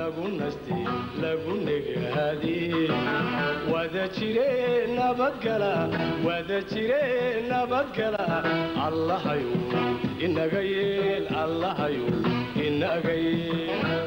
lagu nastay lagu negaadiyey wada jire nabadgala wada jire nabadgala allahayu inaga yeel allahayu inaga yeel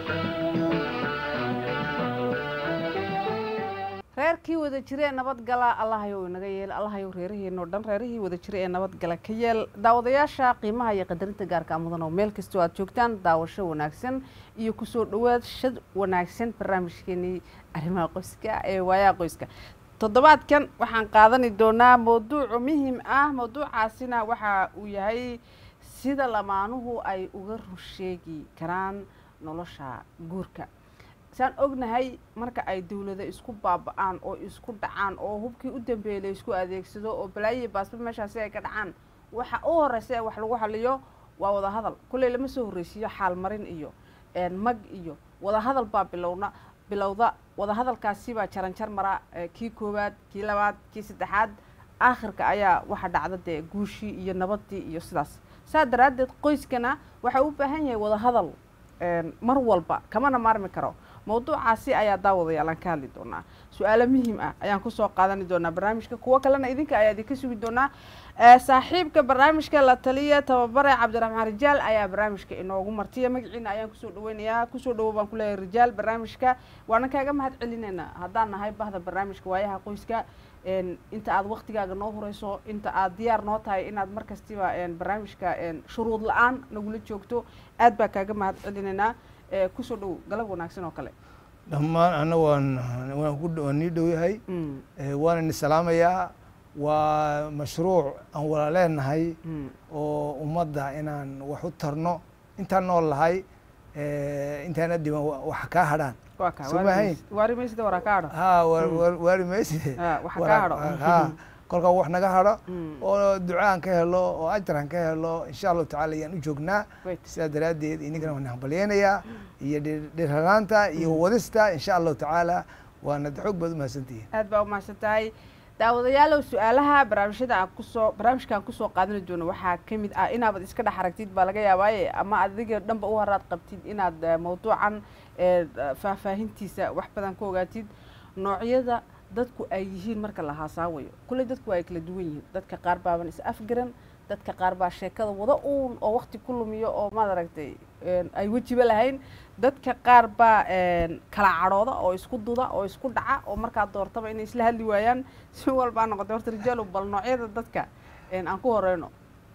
reerkii wada jira ee nabadgala allahayow inaga yeel allahayow reeraheenoo dhan reerihii wada jira ee nabadgala ka yeel daawadayaasha qiimaha iyo qadarinta gaarka mudan oo meel kastoo aad joogtaan daawasho wanaagsan iyo kusoo dhawaad shad wanaagsan barnaamijkeenii arrimaha qoyska ee waayaha qoyska toddobaadkan waxaan qaadani doonaa mawduucu muhim ah mawduucaasina waxa uu yahay sida lamaanuhu ay uga rusheegi karaan nolosha guurka saan ognahay marka ay dawlada isku baaba-aan oo isku dhacaan oo hubkii u dambeeyey la isku adeegsado oo balaayihi baasba meeshaasi ay ka dhacaan waxa u horeysa ee wax lagu xaliyo waa wadahadal kulley lama soo horreysiiyo xaalmarin iyo mag iyo wadahadal baa bilowna bilowda wadahadalkaasi baa jaranjar mara kii koowaad kii labaad kii saddexaad aakhirka ayaa waxa dhacda dee guushii iyo nabadii iyo sidaas saa daraaddeed qoyskana waxa u baahan yahay wadahadal mar walba kamana maarmi karo mawduucaasi ayaa daawadayaal aan ka hadli doonaa su-aalo muhim ah ayaan kusoo qaadani doonaa barnaamijka kuwo kalena idinka ayaa idinka sugi doonaa saaxiibka barnaamijka la taliya tababare cabdiraxmaan rijaal ayaa barnaamijka inoogu martiya magaciina ayaan kusoo dhaweynayaa kusoo dhawo baan kuleeyahay rijaal barnaamijka waana kaaga mahad celinayna haddaan nahay bahda barnaamijka waayaha qoyska inta aad waktigaaga noo horeyso inta aad diyaar noo tahay inaad mar kastiba barnaamijka shuruud la-aan nagula joogto aad baa kaaga mahad celinaynaa kusoo dhow galab wanaagsan oo kale dhammaan ana waan waan nii dhow yahay waana ni salaamayaa waa mashruuc aan wala leenahay oo ummadda inaan wax u tarno intaan nool lahay intaana dhiban wax kaa hadhaan somahayn waari maysida waraa kaa hadho ha waari mayside waxa kaa hadho ha kolkaa wax naga hadho oo ducaan ka helo oo ajaran ka helo insha allahu tacala ayaan u joognaa sidaa daraaddeed inagana waan hambalyeynayaa iyo dhirhanaanta iyo wadista insha allahu tacaala waana xoog baad umahadsantihiin aad baa umahadsan tahay daawadayaalow su-aalaha barnaamijyada aan kusoo barnaamijka aan kusoo qaadani doono waxaa ka mid ah inaabad iska dhex aragtid baa laga yaabaaye ama adiga dhanba u haraad qabtid inaad mawduucan faahfaahintiisa wax badan ka ogaatid noocyada dadku ay yihiin marka la haasaawayo kulley dadku ay kala duwan yihiin dadka qaar baaban is afgaran dadka qaar baa sheekada wada uun oo wakti ku lumiyo oo maad aragtay ay wejiba lahayn dadka qaar baa kala cadhooda oo isku duda oo isku dhaca oo markaa doortaba inay isla hadli waayaan si walbaa noqotay horta rijaalo bal noocyada dadka aan ku horeyno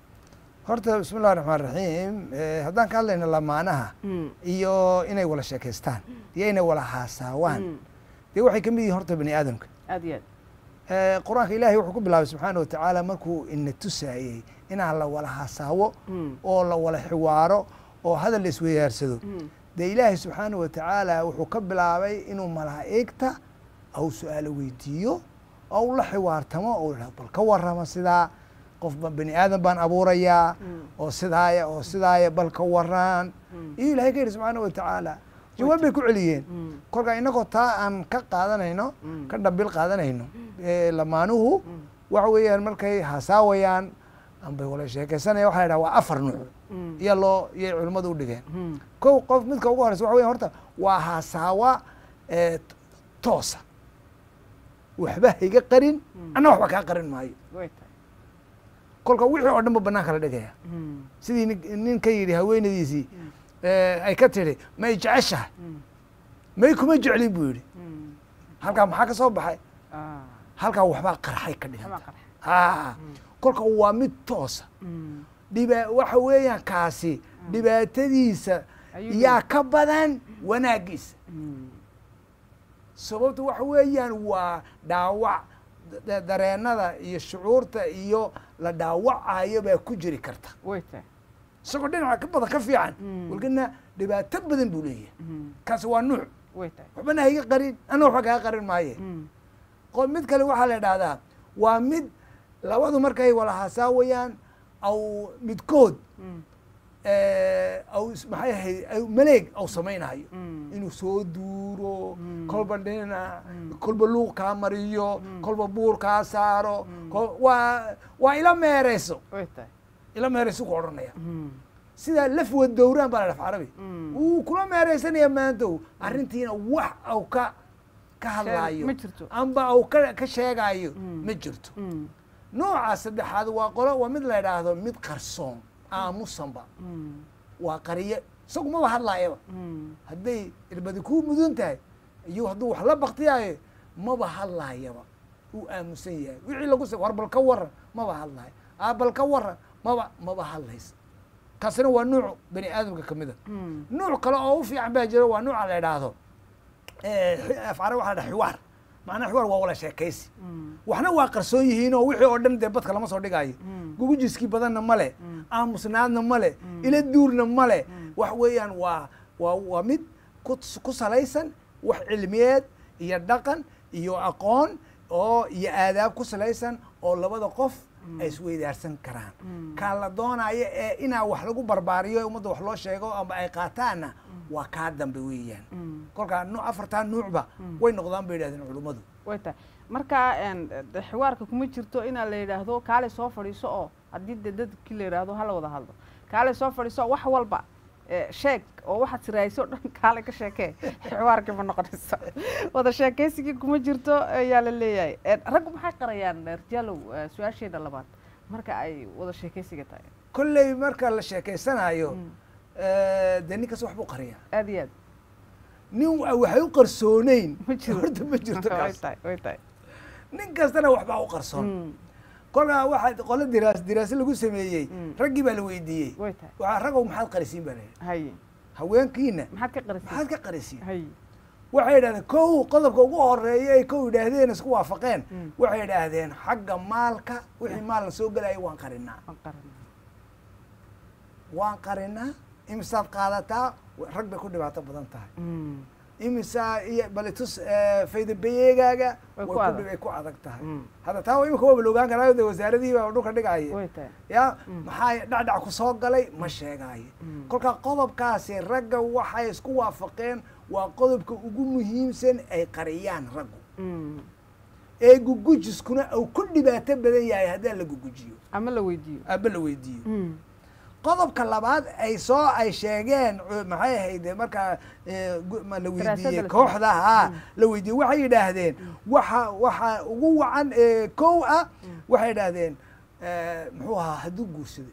horta bismi llahi raxmaan raxiim haddaan ka hadlayno lamaanaha iyo inay wala sheekaystaan iyo inay wala haasaawaan dee waxay ka mid yihin horta bani aadamka aad iyo aad qur-aanka ilahay wuxuu ku bilaabay subxaana watacaala markuu ina tusaayey inaan la wala hasaawo oo la wala xiwaaro oo hadal la isweydaarsado dee ilaahay subxaana watacaala wuxuu ka bilaabay inuu malaa'igta au su-aalo weydiiyo ou la xiwaartamo ou bal ka warrama sidaa qof bani aadan baan abuurayaa oo sidaaya oo sidaaya bal ka waraan iyo ilahay ka yidhi subxaana watacaala jawaab bay ku celiyeen kolkaa inagoo taa aan ka qaadanayno ka dhambil qaadanayno lamaanuhu waxa weeyaan markay hasaawayaan ambay wala sheekeysanaya waxa la yidhaha waa afar nuuc iyo loo iyay culimmadu u dhigeen kow qof midka ugu horeysa waxa weyan horta waa hasaawa toosa waxba hayga qarin anna waxba kaa qarin maayo kolka wixii oo dhan ba banaanka la dhigaya sidii nin ka yidhi haweenadiisii ay ka tidhi may jeceshahay may kuma jeclin buu yidhi halkaa maxaa ka soo baxay halkaa waxbaa qarxay ka dhiganta a kolka waa mid toosa dhiba waxa weeyaan kaasi dhibaatadiisa yaa ka badan wanaaggiisa sababta waxa weeyaan waa dhaawac dareennada iyo shucuurta iyo la dhaawacayo baa ku jiri karta isagoo dhinaca ka badan ka fiican walkana dhibaato badan buu leeyahay kaasi waa nuuc waxbana hayga qarin ana waxba kaa qarin maaye mid kale waxaa la idhahdaa waa mid labadu markay wala hasaawayaan aw midkood aw maxay ahayd maleeg aw samaynayo inuu soo duuro kolba dhinac kolba luuq kaa mariyo kolba buur kaa saaro waa waa ila meereyso ila meereyso ku odhanaya sidaa laf wadowraan baa la dhaf carabi Mm. wuu kula meeraysanaya maantow arrintiina wax au ka ka hadlaayo ma jirto. amba au ka ka sheegaayo Mm. ma jirto Mm. nooca saddexaad waa qolo waa mid la idhaahdo mid qarsoon aamusanba Mm. waa qariye isagu maba hadlaayaba Mm. hadday irbadi kuu mudan tahay iyo hadduu wax la baktiyaayo maba hadlaayaba uu aamusan yahay wixii lagu s war bal ka waran maba hadlaayo aa bal ka waran maba maba hadlaysa kaasina waa nuuc bani aadamka ka mid a Mm. nuuc kale oo u fiican baa jira waa nuuca la idhaahdo afcara waxa la dhaha xiwaar macnaa xiwaar waa wala sheekaysi Mm. waxna waa qarsoon yihiin oo wixii oo dhan dee badka lama soo dhigaayo Mm. gugujiskii badanna ma leh Mm. aamusnaadna ma leh ila duurna ma leh wax weeyaan waa waa waa mid ku ku salaysan wax cilmiyeed iyo dhaqan iyo aqoon oo iyo aadaab ku salaysan oo labada qof ay isweydaarsan karaan Mm. kaan la doonayo ee inaa wax lagu barbaariyo ummadda wax loo sheego ama ay qaataanna waa kaa dambe weeyaan Mm. kolkaa nu afartaa nuucba way noqdaan bay yidhahdeen culummadu way tahay marka een, de- xiwaarka kuma jirto inaa la yidhaahdo kaale soo fadhiiso oo haddii de dadkii la yidhaahdo hala wada hadlo kaale soo fadhiiso wax walba eh, sheeg oo waxaad siraayso o dhan kaale ka sheekee xiwaarkii ma noqonayso wada sheekaysigii kuma jirto ayaa la leeyahay Een, raggu maxay qarayaan rijaalow eh, su-aasheeda labaad marka ay wada sheekaysiga tahay kolley marka la sheekaysanayo Mm. dee ninkaas wax buu qariyaa aad iyo aad nin wa- waxay u qarsooneyn ma jiro horta ma jirto way kaas tahay way tahay nin kastana waxbaa u qarsoon Mm, kolkaa waxaa qolo diraas diraase lagu sameeyey Mm. raggii baa la weydiiyey way tahay waxaa raggow maxaad qarisiin baa layihi haye haweenkiina maxaad ka qarisay maxaad ka qarisiin haye waxay yidhahdeen kow qodobka ugu horeeya ay kow yidhaahdeen isku waafaqeen Mm. waxay yidhaahdeen xagga maalka wixii maalna soo gelaya waan qarinaa waan qarinaa waan qarinaa imisaad qaadataa rag bay ku dhibaato badan tahay Mm, imisaa iyo balitus faydabeyeegaaga Way way ku ku adag. dhib- way ku adag tahay Mm. hadda taa imika waaba la ogaan karaa de wasaaradihii baa dhulka dhigaya way tahay ya Mm. maxaa dhacdhac ku soo galay ma sheegaayo Mm. kolka qodobkaasi ragga waxay isku waafaqeen waa qodobka ugu muhiimsan ay qariyaan raggu Mm, ee gugujiskuna uu ku dhibaato badan yahay haddaan la gugujiyo ama la weydiiyo aba la weydiiyo Mm, qodobka labaad ay soo ay sheegeen cu- maxay ahayd markaa eh, gu- ma la Daraasada weydiiyey la kooxda ha Mm. la weydiiyey waxay yidhaahdeen waxa waxa ugu wacan ee kow ah waxay yidhaahdeen eh, muxuu ahaa hadduu guursaday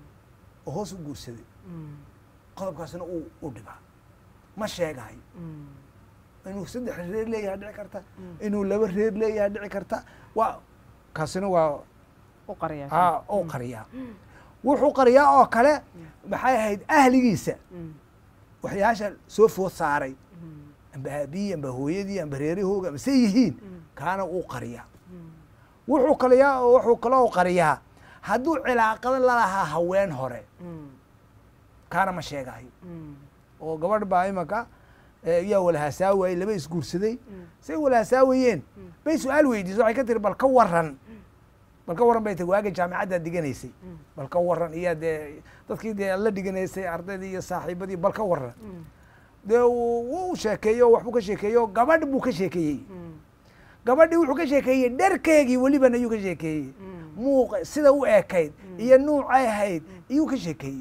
oo hoos u guursaday mm, qodobkaasna uu u dhibaa ma sheegayo mm, inuu saddex reer leeyahay dhici karta Mm. inuu laba reer leeyahay dhici karta waa kaasina waa u qariyaa ha uu qariyaa wuxuu qariyaa oo kale maxay ahayd ahligiisa Mm, waxyaasha soo food saaray mm, amba aabiyii amba hooyadii amba reerahooga amba se yihiin Mm. kaana uu qariyaa mm, wuxuu kaliyaa wuxuu kaloo qariyaa hadduu cilaaqado lalahaa haween hore mm, kaana ma sheegayo mm, oo gabadh baa imanka eh, yaa walahasaawaayey laba isguursaday Mm. say walahasaawaeyeen Mm. bay su-aal weydiisay waxay ka tiri bal ka waran bal ka waran bay tiri waaga jaamicaddaad dhiganaysay Mm. bal ka waran iyo dee dadkii dee la dhiganaysay ardaydii iyo saaxiibadii bal ka waran mm, dee wuu wuu sheekeeyo waxbuu ka sheekeeyo gabadh buu ka sheekeeyey mm, gabadhii wuxuu ka sheekeeyey dherkeegii weliban ayuu ka sheekeeyey mm, muuq sida u ekayd iyo nuucay ahayd iyuu ka sheekeeyey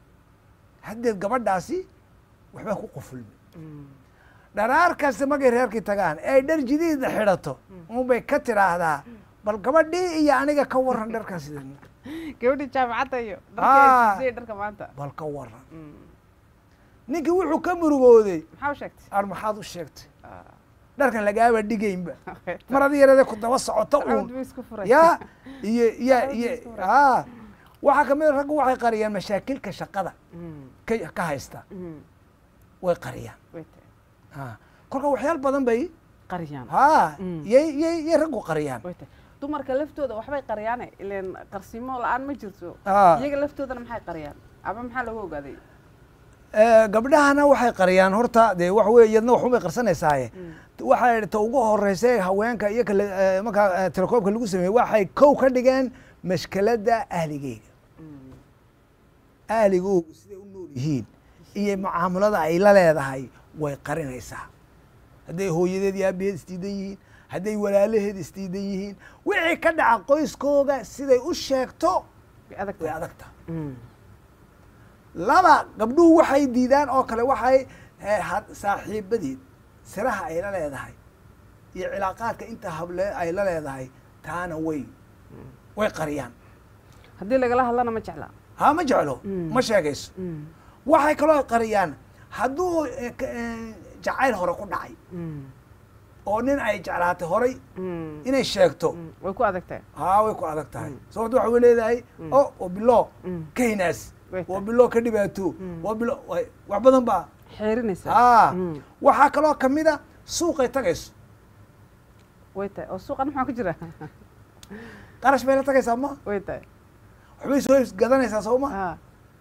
haddeed gabadhaasi waxbaa ku qufulmay mm, dharaar kasta markay reerkii tagaan ee ay dhar jidiida xidhato unbay ka tiraahdaa bal gabadhii iyo aniga ka waran dharkan sida gabadhii jaamacadda iyo Ah. dharka ay dharka maanta bal ka waran Mm, ninkii wuxuu ka murugooday maxaa u sheegtay ar maxaad u sheegtay Ah, dharkan lagaaba dhigaynba okay. mar adi yarade ku daba socoto Sacad uun buu isku furay. ya iyo ya Sacad buu iyo isku furay. a waxaa kamid a raggu waxay qariyaan mashaakilka shaqada Mm, ka ka haysta mm, way qariyaan way tahay. ha kolka waxyaal badan bay qariyaan ha Mm. yay yay yay raggu qariyaan way tahay dumarka laftooda waxbay qariyaane ileen qarsimo la-aan ma jirto Ah. iyaga laftoodana maxay qariyaan ama maxaa lagu ogaaday Eh, gabdhahana waxay qariyaan horta dee wax wey iyadna waxunbay qarsanaysaye waxay ta ugu horeysa ee haweenka iyo kale eh, markaa eh, telekoobka lagu sameeyey waxay kow ka dhigeen mashkeladda ahligeyga Mm, ahligoogu siday u nool yihiin iyo mucaamalada ay la leedahay way qarinaysaa hadday hooyadeed iyo aabaheed isdiidan yihiin hadday walaalaheed isdiidan yihiin wixii ka dhaca qoyskooga siday u sheegto way adag way tahay adagta Mm, laba gabdhuhu waxay diidaan oo kale waxay eh, had- saaxiibadeed siraha ay la leedahay iyo cilaaqaadka inta hable ay la leedahay taana way way qariyaan haddii lagala hadlana ma jeclaa ha ma jeclo Mm. ma sheegayso Mm, waxay kaloo qariyaan hadduu eh, ka- eh, jacayl hore ku dhacay mm, oo nin ay jeclaatay horay mm, inay sheegto mm. way ku adagtahay haa way ku adag tahay Mm. sababto waxa way leedahay Mm. o oo bilo Mm. ka hinaas Way oo tahay. bilo ka dhibaato Mm. oo bilo way- wax badan baa xeerinaysaa haa Mm, waxaa kaloo kamid a suuqay tagayso way tahay oo suuqan maxaa ku jira qarash bay la tagaysaa ma way tahay waxbay soo iibs- gadanaysaa soo ma haa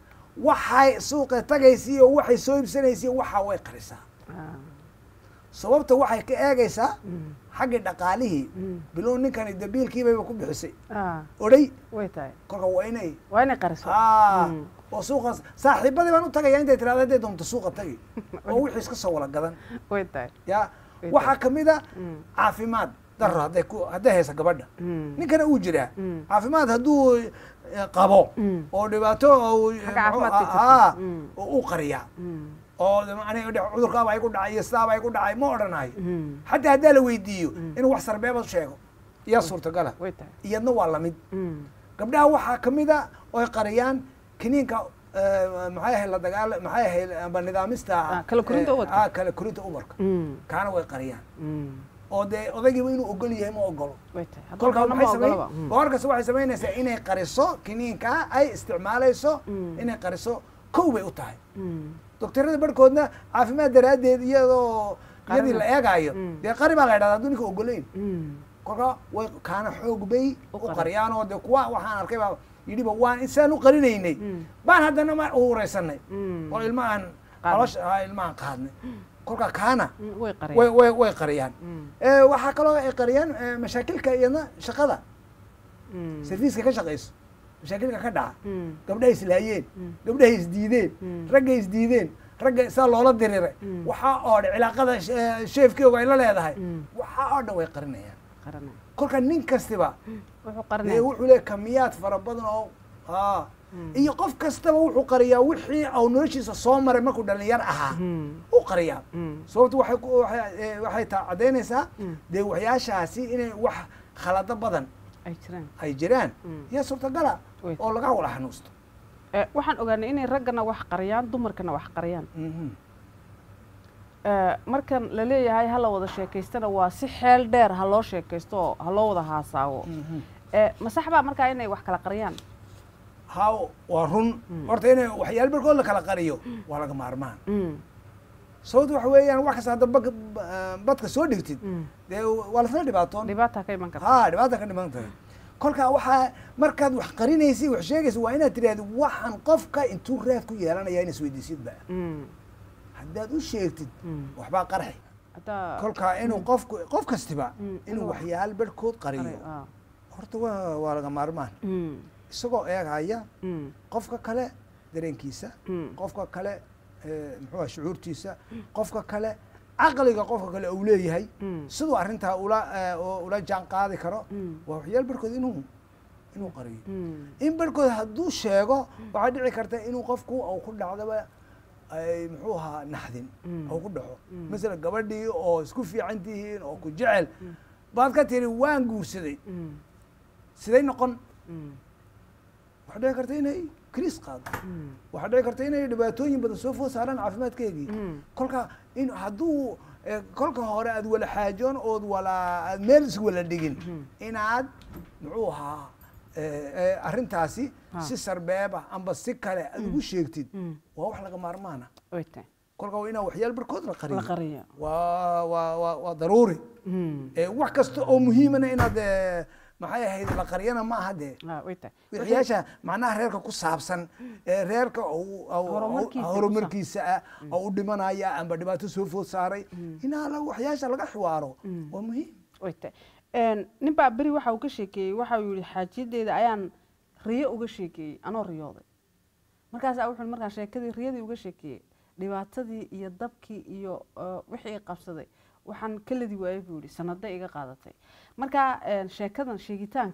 waxay suuqay tagaysiiyo waxay soo iibsanaysiyo waxaa way qarisaa haa sababta waxay ka eegaysaa mm, xaggii dhaqaalihii mm, bilow ninkani dabiilkiibayba ku bixisay haa odhay way tahay kolka waa inay waa inay qariso haa Mm, oo suuqaas saaxiibadii baan u tagaya intay tirahda hadday doonto suuqa tagi oo wixii iska soo wala gadan way tahay ya Way waxaa kamid a Mm, caafimaad daro hadday ku hadday haysa gabadha mm, ninkana uu jiraa Mm. caafimaad hadduu eh, qabo Mm. oo dhibaato oo Xagga caafimaadka jirta. haa Mm. oo u qariyaa mm, oo aniga dhe- cudurkaaba ay ku dhacay iyo sidaaba ay ku dhacay ma odhanayo mm, xataa haddaa la weydiiyo Mm. inuu wax sarbeeba sheego iyaa suurtagala way tahay iyadna waa lamid Mm, gabdhaha waxaa kamid a oy qariyaan kiniinka eh, maxay ahayd la dagaala maxay ahayd amba nidaamista Ah, kala korinta eh, umarka. ah, kala korinta umarka mm, kaana way qariyaan mm, oo dee odaygiiba inuu ogol yahay ma ogolo way tahay Hadduu kolka doono ma maxay samay ogolaba. Mm, boqorkaas waxay samaynaysaa inay qariso kiniinka ay isticmaalayso Mm. inay qariso kow bay u tahay mm, doktorada barhkoodna caafimaad daraaddeed iyadoo iyadii Qarina. la eegaayo Mm. dee qari baa la yidhahda hadduu ninka ogolayn mm, kolka way kaana xoog bay U u qari. qariyaan oo dee kuwa waxaan arkay baa yidhiba waan insaan u qarinaynay Mm. baan haddana ma uuraysanay mm, oo ilmahan Qaadnay. calosha ah, ilmahan qaadnay kolka kaana mm, way qariyaan. way way way qariyaan Mm, Eh, waxaa kaloo ay qariyaan eh, mashaakilka iyadna shaqada mm, serviiska ka shaqayso mashaakilka ka dhaca mm, gabdhahay islaayeen Mm. gabdhahay isdiideen Mm. raggay isdiideen ragga saa loola diriray Mm. waxaa oo dhan cilaaqada eh, sheefkeegu ay la leedahay Mm. waxaa oo dhan way qarinayaan qaranaya. kolka nin kastiba wuxuu dee qarinaya wuxuu leeyahy kamiyaad fara badan oo haa Mm. iyo qof kastaba wuxuu qariyaa wixii au noloshiisa soo maray markuu dhalinyar ahaa Mm, u qariyaa mm, sababtu waxay ku- waxay eh, waxay taa caddaynaysaa Mm. dee waxyaashaasi inay wax khalado badan ay jiraan ay jiraan Mm. iyo suurtagala Way. oo laga wada xanuusto Eh, waxaan ogaanay inay raggana wax qariyaan dumarkana wax qariyaan Mhm. Eh, markan la leeyahay ha la wada sheekaystana waa si xeel dheer ha loo sheekaysto oo ha loo wada haasaawo Mhm. Eh, ma sax baa markaa inay wax kala qariyaan haa waa run Mm. horta inay waxyaalo barkood la kala qariyo waa laga maarmaan Mm, sababtu waxa weeyaan wax kasta hadda bak- ba- badka soo dhigtid mm. dee waa lasla dhibaatoon dhibaata ka iman karta haa dhibaata ka dhiman tahay kolka waxaa markaad wax qarinaysid wax sheegaysid waa inaad tidhahdi waxaan qofka intuu raad ku yeelanaya in isweydiisidba Mm, haddaad u sheegtid mm. waxbaa qarxi haddaa kolka inuu qofku qof kastiba Mm, inuu inuu wax- waxyaalo barhkood qaray, qariyo ah. horta waa waa laga maarmaan Mm, isagoo eegaya mm, qofka kale dareenkiisa mm. qofka kale eh, muxuu ah shucuurtiisa qofka kale caqliga qofka kale uu leeyahay Mm. siduu arrintaa ula eh, oo ula jaan qaadi karo Mm. waa waxyaal barkood inuu inuu qariyo Mm, in barkood hadduu sheego waxaa dhici karta inuu qofku uu ku dhacdaba ay muxuu ahaa naxdin Mm. uu ku dhaco Mm. masalan gabadhii oo isku fiican tihiin oo ku jecel baad ka tiri waan guursaday mm, siday noqon mm, waxaa dhici karta inay kriis qaado mm, waxaa dhici karta inay dhibaatooyin badan soo food saaraan caafimaadkeegii Mm. kolka in hadduu eh, kolka hore aad wala xaajoon ood wala aad meel is wala dhigin inaad muxuu ahaa eh, eh, arrintaasi Ha. si sarbeeba amba si kale aad ugu sheegtid mm. waa wax laga maarmaana way tahay kolka waa inaa waxyaal barkood la la qariyo qariya waa waa waa waa daruuri Mm, Eh, wax kasta oo muhiimana inaad eh, maxay ahayd la qariyana ma aha dee ah, way tahay wixiyaasha macnaha reerka ku saabsan ee reerka uu- uu- Horumarkiisa uu- horumarkiisa ah oo u dhimanaya amba dhibaato soo food saaray inaa la- waxyaasha laga xiwaaro waa muhiim way tahay nin baa beri waxa uu ka sheekeeyey waxa uu yihi xaajiyadeeda ayaan riyo uga sheekeeyey anoo riyooday markaasaa wuxuu markaan sheekadii riyadii uga sheekeeyey dhibaatadii iyo dabkii iyo eh, wixii i qabsaday waxaan ka ladi waayey buu yihi sanado iga qaadatay marka eh, sheekadan sheegitaanka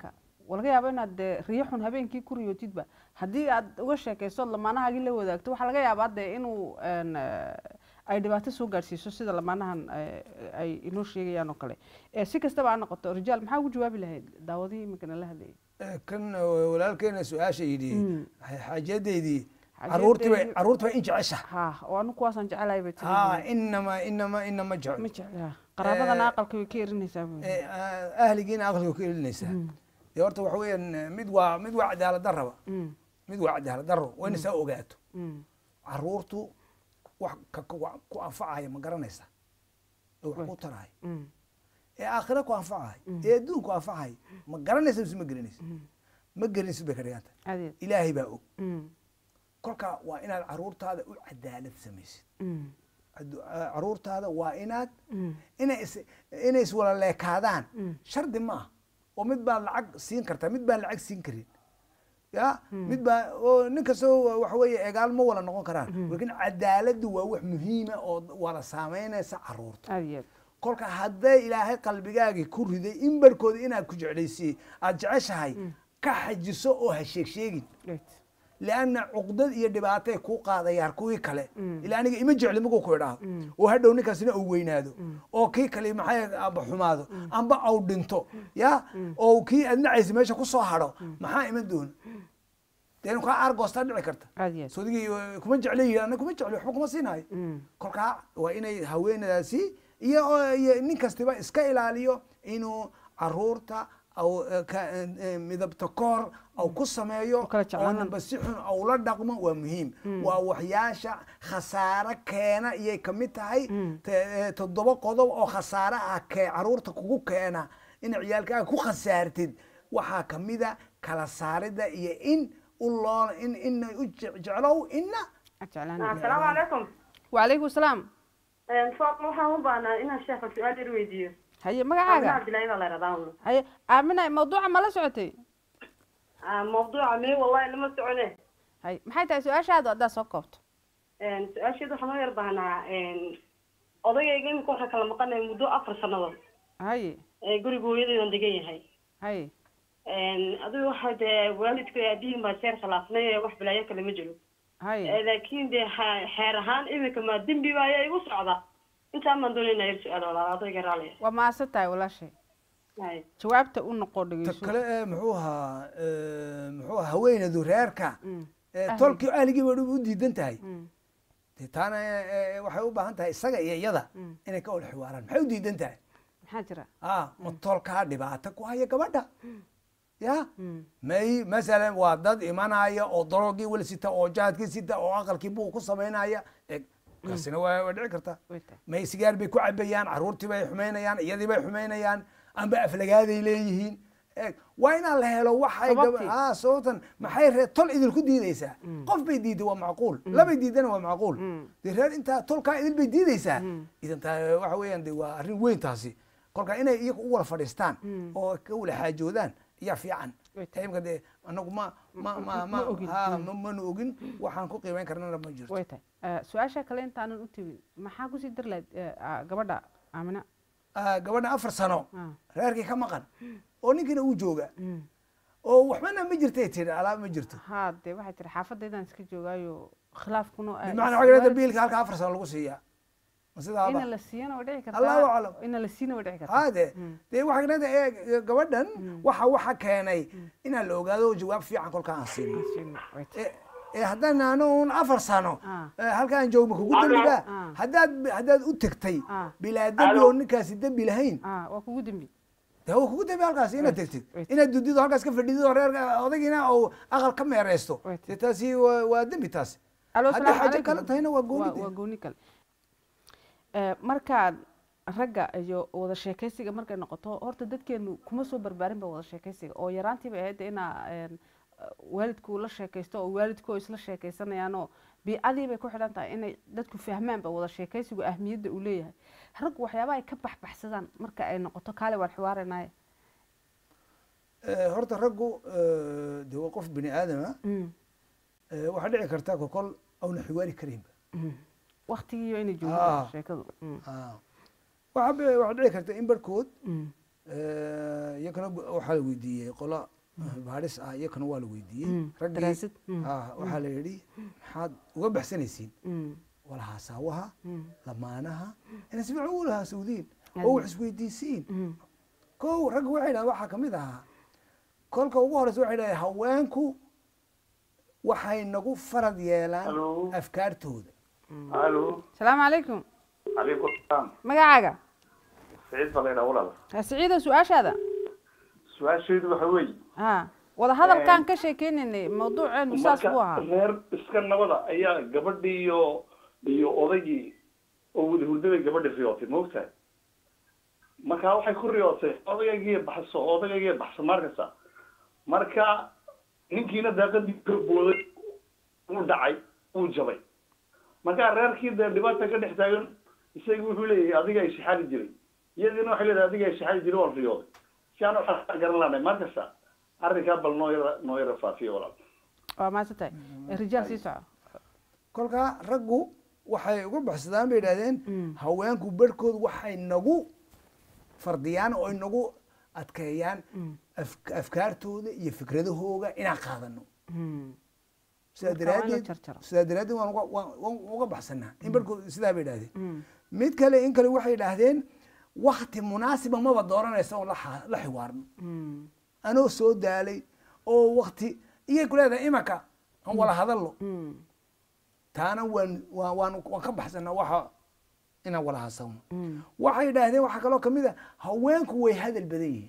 waa laga yaaba inaad dee riyo xun habeenkii ku riyootidba haddii aad uga sheekaysood lamaanahaagii la wadaagto waxaa laga yaabaa dee inuu een, eh, ay dhibaato soo gaadhsiiso sida lamaanahan eh, ay inoo sheegayaan oo kale Eh, si kastaba ha noqoto rijaal maxaa ugu jawaabi lahayd daawadihii iminkana la hadlayay Eh, kan eh, walaalkeena su-aasha yidhi Mm. xaajadeydii caruurtii bay Xaajadeydii- caruurtii bay in jecesha ha oo anu kuwaasaan jecelahay bay ha tiri inama inama inama ma jecel jecla qaraabadana Eh, aqalka way ka erinaysaa buu yidhi. Eh, ah, ahligiina aqliga ku elinaysaa dee horta waxa weeyaan eh, mid waa mid waa cadaalad darraba Mm, mid waa cadaalad darro waa ina saa ogaato mm, caruurtu wax ka ka- ku anfacaya ma garanaysa ee wax ku Right. taraya mm, ee aakhira ku anfacaya ee adduun ku anfacaya ma garanaysa mise ma gelinaysa mm. ma gelinaysid bay ka dhiganta adeed ilaahay baa og Mm, kolka waa inaad caruurtaada u cadaalad samaysid mm, Adu- ah, caruurtaada waa inaad mm, inay is inay iswala leekaadaan Mm. shardi maaha oo mid baa lacag siin kartaa mid baan lacag siin karin ya mid baa oo nin kastoo waxa weeye egaal ma wala noqon karaan laakiin cadaaladdu waa wax muhiima oo wala saameynaysa caruurta aad iyo aad kolka hadday ilaahay qalbigaagii ku riday in barkooda inaad ku jeclaysiyey aad jeceshahay ka xajiso oo ha sheeg sheegin right lianna cuqdad iyo dhibaatay kuu qaadayaan kuwii kale Mm. ilaa aniga ima jecli markuu ku idhaahdo Mm. oo hadhow ninkaasina uu weynaado oo kii kale maxay amba xumaado amba au dhinto ya oo kii aad nacaysa meesha ku soo hadho maxaa iman doona dee kaa argoostaa dhici karta aad iyo aad sodigii kuma jecla yidhi ana kuma jecli waxba kuma siinayo Mm, kolkaa waa inay haweenadaasi iyo oo- iyo nin kastiba iska ilaaliyo inuu caruurta au eh, ka- eh, eh, midabta koor au ku sameeyo U kala jeclaanaan. oonanba si xun au la dhaqmo waa muhiim waa waxyaasha khasaare keena iyay kamid tahay Mm. te- eh, toddoba qodob oo khasaare ah kee caruurta kugu keena in ciyaalkaaga ku khasaartid waxaa kamida kala saarida iyo in u loo in in u je- jeclow inna aad jeclaan asalaamu calaykum wacalaykum salaam faatma waxaan u baahnaa inaan sheekha su-aal yar weydiiyo haye aamina magacaaga cabdillahi baa la yidhahdaa haye aamina mawduuca ma la socotay mawduuca mee wallahi lama socone haye maxay tahay su-aashaadu haddaad soo koobto su-aasheeda waxaan u yar baahnaa odagayga imika waxaan kala maqanaya muddo afar sannadood haye ee guriga hooyadeedan degan yahay haye adigu waxa dee waalidka aabihiin baa jeer khilaafnay ee wax balaayo kale ma jiro haye laakiin dee ha- xeer ahaan imika maa dembi baa ayaa igu socda intaan baan doonayna yar su-aal walaal odayga raaliya waa maasan tahay walaashay hay jawaabta u noqo ta dhegeyso kale ee muxuu ahaa ee, muxuu ahaa haweenadu reerka Mm, ee, Ahli. tolkii ahligii bay u diidan tahay mm, dee taana ee, ee, waxay u baahan tahay isaga iyo iyada Mm. inay ka wada xiwaaraan maxay u diidan tahay maxaa jira ah ma tolkaa dhibaato ku haya gabadha ya Mm, may masalan waa dad imanaya oo daroogii weli sita oo jahadkii sita oo aqalkii buu ku samaynaya eg kaasina waa waa dhici karta way tahay may sigaar bay ku cabayaan caruurtii bay xumaynayaan iyadii bay xumaynayaan amba aflagaaday leeyihiin eg waa inaan la helo waxay Sababtii. ah sababtan maxay ree tol idinku diideysaa qof bay diiday waa macquul labay diidana waa macquul Mm. dee reer intaa tolkaa idil bay diideysaa Mm. idan taa waxa weeyaan de waa arrin weyn taasi kolka inay iyagu u wada fadhiistaan Mm. oo ka wada xaajoodaan ayaa fiican Way tahay. imka dee anagu ma ma ma Ma ma ogin. ha, Mm. ma manu ogin waxaan ku qiimeyn karnana ma jirto way tahay Eh, su-aasha kale intaanan u tebin maxaa kusii dar lahayd eh, ah, gabadha aamina Ah, gabadha afar sano Ah, reerkii ka maqan oo ninkiina uu jooga mm. oo waxbana ma jirtay tiri alaab ma jirto haa dee waxay tiri xaafadaydaan iska joogaayo khilaafkuna ah, bimacnaa is- waxaa waalid- biilka halka afar sano lagu siiyaa ma ina sidaaba la siiyana way dhici Allahu kartaa aclam. ina la siina way dhici kartaa hade Mm. dee waxaa kanada ee gabadhan waxa waxa keenay inaan la ogaado jawaab fiican kolka aan siino Aan siino, way tahay. ee ee haddaan naano un afar sano Ah. ee, halkaan joogma kugu dembiba Ah. haddaad haddaad u tegtay Ah. bilaa dembi oo ninkaasi dembi lahayn Ah, waa kugu dembi dee waa kugu dembi halkaasi inaad Right, tegtid right. inaad dudido halkaas ka fadhidido oo reerka odagiina oo aqal ka meereysto Right. dee taasi waa waa dembi taasi Alo, haddii salaamu xaajo calaykum. kale tahayna waa waa gooni waa gooni kale Eh, markaad ragga iyo wada sheekaysiga markay noqoto horta dadkeenu kuma soo barbaarinba wada sheekaysiga oo yaraantiiba ahayd dee inaa een, waalidku la sheekaysto oo waalidku isla sheekaysanayaanoo biicadii bay ku xidhan tahay inay dadku fahmaanba wada sheekaysigu ahmiyadda uu leeyahay raggu waxyaabaha ay ka baxbaxsadaan marka ay noqoto kaale waan xiwaaranaye Eh, horta raggu eh, dee waa qof bini aadama waxaa dhici karta kokol auna xiwaari karaynba waktigiiyo inay Ah. joogto sheekadu Mm, Ah. waxaa be- waxaa dhici karta in barhkood mm, iyakana waxaa la weydiiyey qola baadhis ah iyakana waa la weydiiyey Mm, raggii daraasid. Mm. ah, waxaa la yidhi maxaad uga baxsanaysiin Mm. walahasaawaha Mm. lamaanaha inay si fiican u lahaasawdiin Aad oo wax isweydiisiin Mm. kow ragga waxay dhahdeen waxaa kamid ahaa kolka ugu horeysa waxay dhahdeen haweenku waxay nagu farad yeelaan Hello. afkaartooda الو asalaamu calaykum عليكم السلام magacaaga سعيد بلينا ولا Ha, siciida su-aashaada سؤال شيء waxa weey ha wada hadalkaan ka sheekeynaynay mawduuceenu saas buu ahaa reer iska nabada ayaa gabadhii iyo iyo odaygii oo wada hurdabay gabadhi riyootay moogtahay marka waxay ku riyootay odaygii baxso odaygii baxso markasta marka ninkiina daaqadii ka booday uu dhacay uu jabay marka reerkii dee dhibaata ka dhex taagan isaga wuxuu leeyahay adiga ay shixaali jiray iyadiina waxay leedahay adiga ay shixaali jiray waan riyooday si aan waxaa garan lahnay markasta arrinkaa bal noo yara noo yara faafiyo walaal waa maadsan tahay rijaal sii soco kolkaa raggu waxay uga baxsadaan bay idhahdeen haweenku barhkood waxay nagu fardiyaan oo ay nagu adkeeyaan af- afkaartooda iyo fikradahooga inaan qaadano Mm. sidaa Marka waa in la daraaddeed jarjaro. sidaa daraaddeed waan uga- waan- waan uga baxsanaa in barhkood sidaa bay idhahdeen Mm. mid kale in kale waxay idhaahdeen wakti munaasiba maba dooranaysa oon la xa- la xiwaarno Mm. anoo soo daalay oo wakti iyay ku leedahay imaka aan wala hadallo Mm. taana waan waan waan waan ka baxsanaa waxa inaan wala hasawno Mm. waxay idhaahdeen waxaa kaloo kamid a haweenku way hadal badan yihiin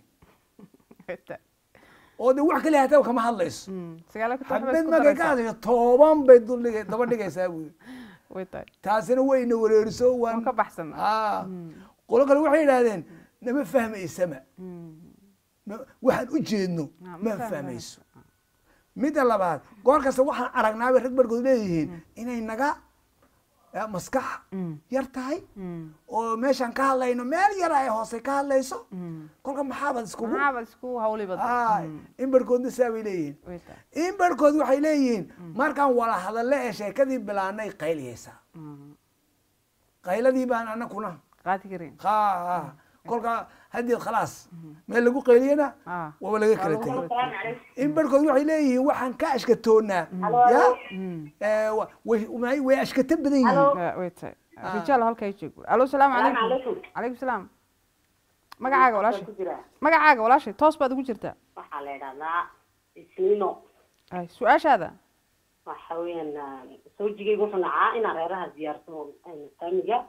oo de wax kale hataa kama hadlayso Mm. sagaala ku taxba xabad isku markay ka daraysaa. hadlayso toban bay duldhig daba dhigaysaa buyi way tahay taasina wayna wareeriso waan waan ka baxsanaa aa qolo kale waxay idhaahdeen nama fahmaysama Mm. ma- waxaan u jeedno Ah, ma ma fahmayso. fahmayso midda labaad goor kasta waxaan aragnaabay rag barkood leeyihiin inay naga eh, maskax Mm. yar tahay Mm. oo meeshaan ka hadlayno meel yar ay hoose ka hadlayso Mm. kolka maxaabad iskugu maxaaba isku hawli Aa, badan in barhkoodna saa bay leeyihiin way tahay in barhkood waxay leeyihiin markaan wala hadalle ee sheekadii bilaanay qayliyaysaa Mm. qayladii baan anakuna qaadi karin ha kolka haddii khalaas meel lagu qayliyana Ah. waaba laga kala lagu tegay kala السلام عليكم in barhkood waxay leeyihiin waxaan ka ashkatoonaa ya Mm. Eh, wa- way way- way ashkato badan yihiin Ah, way tahay rijaal halkaa joogo alo salaamu السلام calaykum عليكم calaykum salaam magacaaga walaashay ku jira magacaaga walaashay toos baad ugu jirtaa waxaa la idhahdaa isniino ay su-aashaada waxa weeyaan sawjigayga wuxuu nacaa inaan reeraha diyaarsado faamiga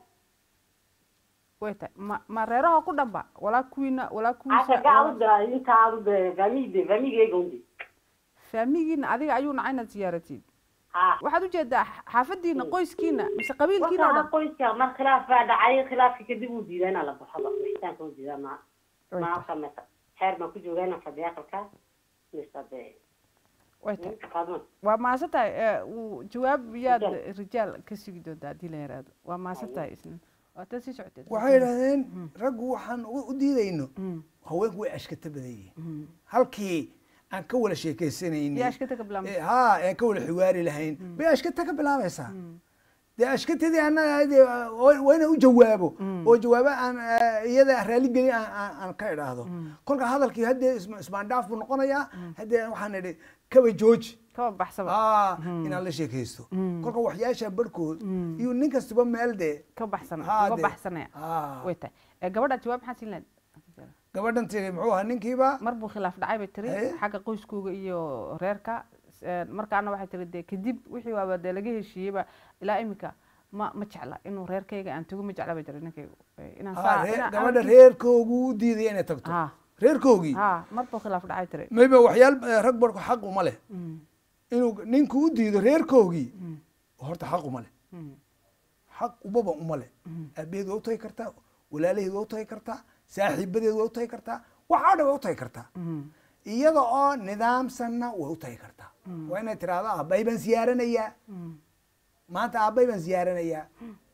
way tahay ma ma reeraha ku dhanba walaa kuwiina walaa kuwiisa xaga aduda inta aduda faamigde faamigayga undi faamigiina adiga ayuu nacay inaad ziyaaratid ha waxaad ujeedaa xaafadiina qoyskiina mise qabiilkiina oo waxa dhan qoyska mar khilaaf baa dhacay khilaafka kadib uu diidaa inaan la baxoba wixitaanka uu diidaa ma Way ma tahay. sameysa xeer baan ku joogaa inaan fadhiya aqalka mise de way tahay qaadman waa mahadsan tahay ee, uu jawaab yaad Rijaal. rijaal ka sugi doontaa haddii la yaraado waa mahadsan tahay isna waa tan sii socoteed waxay idhahdeen raggu waxaan u u diidayno Mm. haweenku way ashkato badan yihiin Mm. halkii aan ka wala sheekaysanaynin yaa ashkata ka bilaabmay Eh, ha aan ka wala xiwaari lahayn bay ashkata ka bilaabaysaa dee ashkatadii annaga dee waa waa inaan u jawaabo oo jawaabo aan eh, iyada raali gelin aan- aan aan ka idhaahdo kolka hadalkii haddee isma- ismaandhaaf buu noqonayaa haddee waxaan idhi kaba jooji kaba baxsaba ah inaan la sheekaysto kolka waxyaasha barhkood iyo nin kastaba meel dee ka baxsana Ha, uga dee. baxsanaya Ah. way tahay ee, gabadha jawaab maxaa siin lahayd gabadhan tiri muxuu ahaa ninkiiba mar buu khilaaf dhacay bay tiri Haye. xagga qoyskooga iyo reerka Ee, markaana waxay tiri dee kadib wixii waaba dee laga heshiiyeyba ilaa iminka ma ma jecla inuu reerkayga aan tago ma jecla bay tiri ninkaygu Ee, inaan Ah, saa ree- inaan- gabadha aan- reerkoogu u diidaya inay tagto ha reerkoogii ha mar buu khilaaf dhacay tiri maybe waxyaal eh, rag barku xaq uma leh Mm, inuu ninku u diido reerkoogii horta xaq uma leh mm, xaq ubaba uma leh aabaheed waa u tagi kartaa walaalaheed waa u tagi kartaa saaxiibadeed waa u tagi kartaa waxaa dhan waa u tagi kartaa mm, iyada oo nidaamsanna way u tagi kartaa waa inay tiraahdo aabbahay baan siyaaranayaa mm. maanta aabbahay baan siyaaranayaa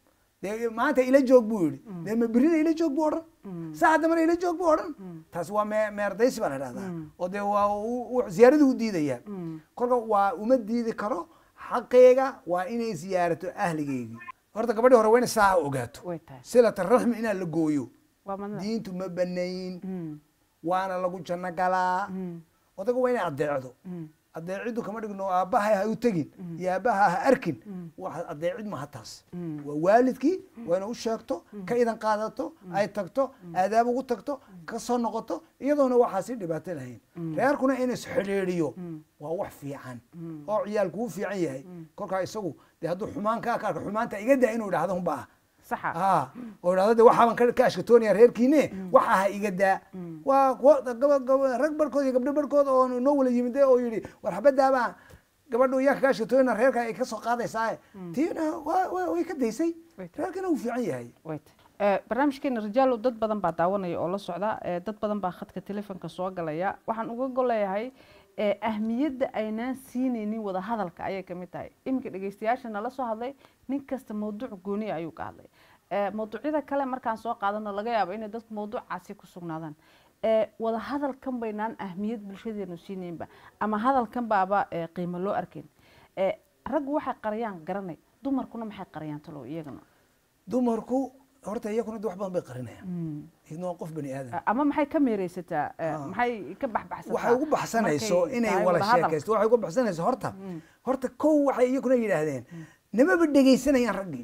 dee maanta ila joog buu yidhi dee ma berina ila joog buu odhan saa dambana ila joog buu odhan taas waa mee meerdaysi baa la dhahdaa oo dee waa u- u- ziyaaradii u diidayaa kolka waa uma diidi karo xaqeega waa inay siyaarato ahligeygii horta gabadhii hore waa inay saa ogaato way tahay silata raxmi inaan la gooyo waa madna diintu ma banayn Mm, waana lagu janno galaa mm, odaga waa inay adeecdo adeeciddu kama dhigno aabbaha ha u tegin iyo aabbaha ha arkin waxa adeecid maaha taas waa waalidkii waa inay u sheegto ka idan qaadato ay tagto aadaab ugu tagto ka soo noqoto iyadoona waxaasi dhibaato lahayn reerkuna in isxidhiidhiyo waa wax fiican oo ciyaalku u fiican yahay kolkaa isagu dee hadduu xumaan kaa ka arko xumaanta iga daa inuu idhahdo unbaa saxa ah oo idhahdo de waxaaban ka ka ashkatoonaya reerkiine waxa ha iga daa waa kuwa gaba gaba rag barkood iyo gabdho barkood oo noo wala yimid oo yidhi war xabadaabaa gabadhu iyaa ka ashkatoonina reerka ay ka soo qaadaysaa tiina waa waa- way ka daysay Wait. reerkina wuu fiican yahay wait Eh, barnaamijkeena rijaalo dad badan baa daawanaya oo la socda eh, dad badan baa khadka telefoonka soo galaya waxaan uga goleeyahay eh, ahmiyadda aynaan siinaynin wada hadalka ayay kamid tahay iminka dhegeystayaasha nala soo hadlay nin kasta mawduuc gooniya ayuu ka hadlay Eh, mawduucyada kale markaan soo qaadano laga yaabo inay dadku mawduucaasi ku sugnaadaan Eh, wada hadalkan baynaan ahmiyad bulshadeenu siinaynba ama hadalkan baaba eh, qiimo loo arkayn Eh, raggu waxay qariyaan garanay dumarkuna maxay qariyaan talow iyagana dumarku horta iyakuna de wax badan bay qarinayaan idna waa qof bani aadam ama maxay ka meereysataa eh, Ah. maxay ka baxbaxsataa waxay ugu baxsanayso markay inay tahay wala wada hadal? sheekaysto waxay ugu baxsanayso horta horta kow waxay iyakuna yidhaahdeen nimaba dhegaysanayaan raggii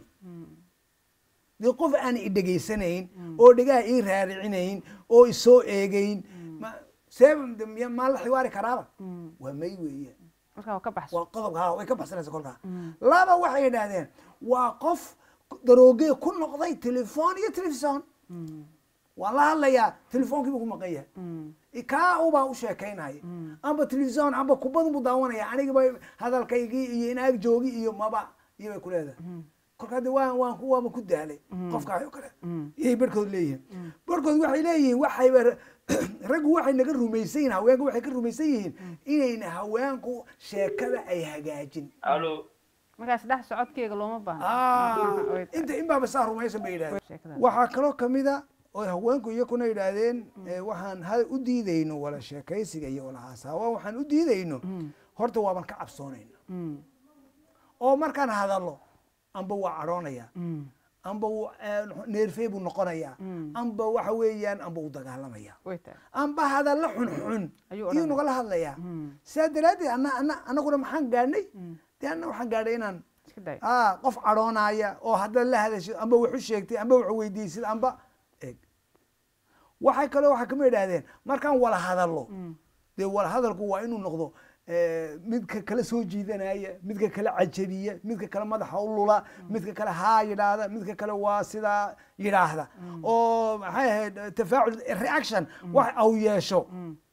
dee qof aan i dhegaysanayn oo dhegaha ii raaricinayn oo isoo eegayn ma see miya- maa la xiwaari karaaba waa may weeye markaa waa ka baxso waa qodobka ha way ka baxsanaysa kolkaa laba waxay yidhaahdeen waa qof daroogee ku noqday telefoon iyo telefison waan la hadlayaa telefoonkiibu ku maqan yahay kaa ubaa u sheekaynaya amba telefison amba kubadun buu daawanaya anigiba hadalkaygii iyo inaag joogi iyo maba iyo bay ku leedahay kolkaa de waan waan ku waaba ku daalay qofkaas oo kale iyay barhkood leeyihiin barhkood waxay leeyihiin waxayba raggu waxay naga rumaysan yihiin haweenku waxay ka rumaysan yihiin inayna haweenku sheekada ay hagaajin alo markaas dhex socodkeyga looma baahno Ah, Wait. inta in baaba saa rumaysan bay yidhahdeen Sheekada. waxaa kaloo kamida oo haweenku iyakuna yidhaahdeen eh, waxaan ha u diidayno wala sheekaysiga iyo wala haasaawa waxaan u diidayno horta waaban ka cabsoonayna Mm, oo markaan hadallo amba waa cadhoonaya mm, amba wuu, eh, neerfee buu noqonaya amba waxa weeyaan amba uu dagaalamaya way tahay amba hadalla xunxun Ayuu iyuu odhanaya. nagala hadlaya Mm. sidaa daraaddeed ana ana anaguna maxaan gaadhnay dee anna waxaan gaadhay inaan iska day ah qof cadhoonaya oo haddaad la hadasho amba wax u sheegtay amba wax weydiisid amba eeg waxay kaloo waxaa kama idhaahdeen markaan wala hadallo dee wala hadalku waa inuu noqdo eh, midka kala soo jiidanaya midka kala cajabiya midka kale madaxa u lula midka kale haa yidhaahda midka kale waa sidaa yidhaahda oo maxay ahayd eh, tafaacul reaction wax au yeesho